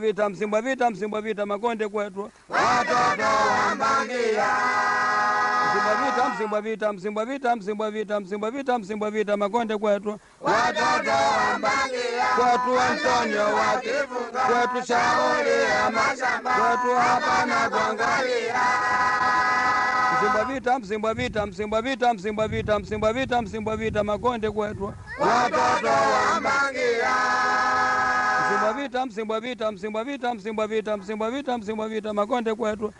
vita msimbwa vita msimbwa vita makonde kwetu watoto wa Mbangia, msimbwa vita msimbwa vita msimbwa vita msimbwa vita msimbwa vita msimbwa vita makonde kwetu watoto wa Mbangia, kwetu Antonio wake kwetu shauri ya mashamba kwetu hapana kuangalia msimbwa vita msimbwa vita msimbwa vita msimbwa vita msimbwa vita msimbwa vita makonde kwetu watoto wa Mbangia, msimbwa vita msimbwa vita msimbwa vita msimbwa vita msimbwa vita msimbwa vita makonde kwetu